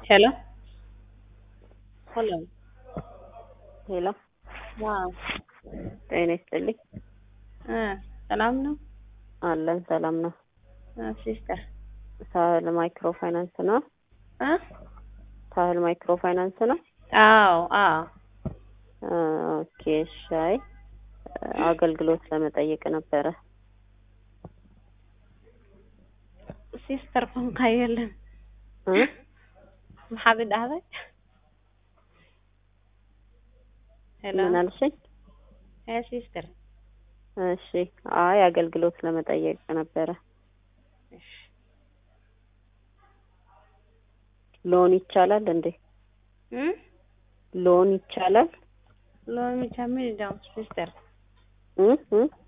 Hello? Hello? ሄሎ ዋው ጤና ይስጥልኝ። እ ሰላም ነው? አለን ሰላም ነው። እ ሲስተር ሳህል ማይክሮ ፋይናንስ ነው። እ ሳህል ማይክሮ ፋይናንስ ነው። አዎ አዎ እ ኦኬ ሻይ አገልግሎት ለመጠየቅ ነበረ። ሲስተር ኮንካ የለን እ maxaad i dhahday ሄሎ ምን አልሽኝ? ሄ ሲስተር እሺ አይ አገልግሎት ለመጠየቅ ነበረ። እሺ ሎን ይቻላል እንዴ? እ ሎን ይቻላል? ሎሚ ቻሚል ዳው ሲስተር እ እ